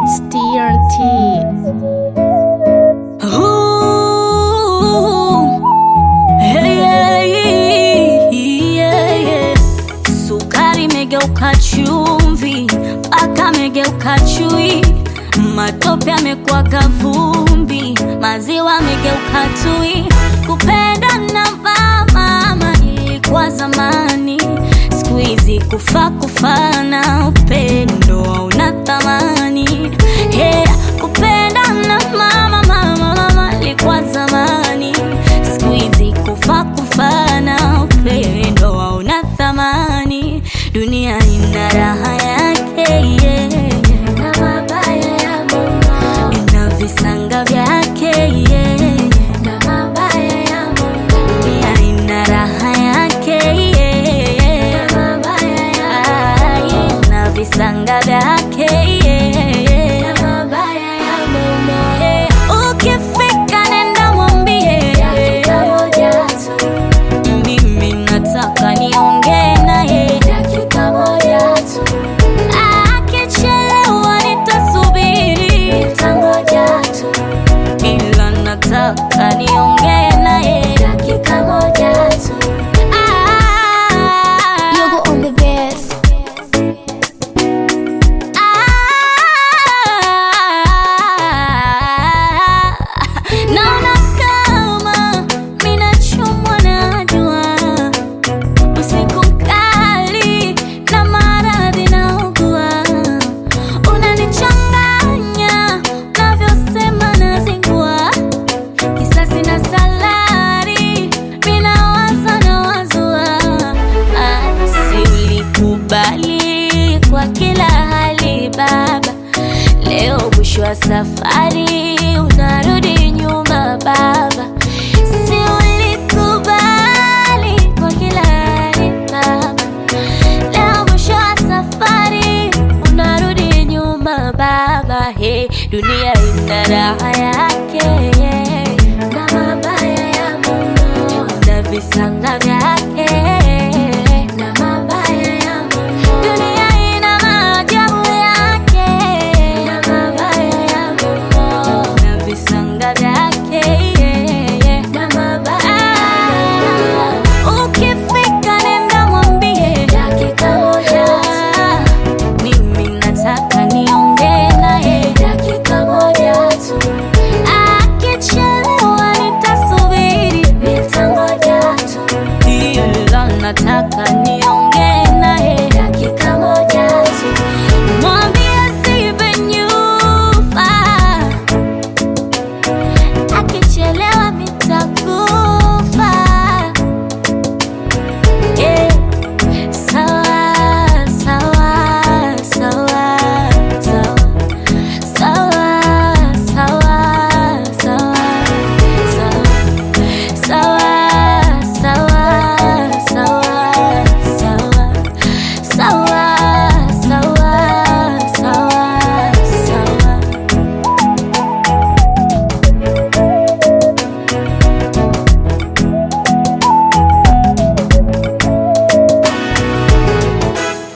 It's TNT. Ooh, hey, yeah, yeah, yeah. Sukari imegeuka chumvi, mpaka amegeuka chui, matope amekuwa kavumbi, maziwa amegeuka tui. Kupenda na mama ilikuwa zamani, siku hizi kufa kufana, upendo hauna thamani. Hey, kupenda na mama mama mama ilikuwa zamani, siku hizi kufa kufana, upendo hauna thamani. Dunia ina raha yake yeah. na mabaya ya Mungu ina visanga vyake yeah. na mabaya ya Mungu dunia ina raha yake yeah. na mabaya ya Mungu na visanga vyake yeah. na mabaya ya Mungu yeah. Ukifika nenda mwambie dakika moja tu mimi nataka niongee naye dakika moja tu. Akichelewa nitasubiri, nitangoja tu, ila nataka niongee naye dakika moja tu. Ah, Yogo on the bass. ah, naona kama minachomwa na jua usiku mkali na maradhi naugua, unanichanganya navyosema nazingua, kisasi na salari minawaza na wazua, Ah, si ulikubali kwa kila hali baba, leo mwisho wa safari unarudi nyuma baba, si ulikubali kwa kila hali baba, leo mwisho wa safari unarudi nyuma baba, he, dunia ina raha yake yeah. na mabaya ya Mungu na visanga vyake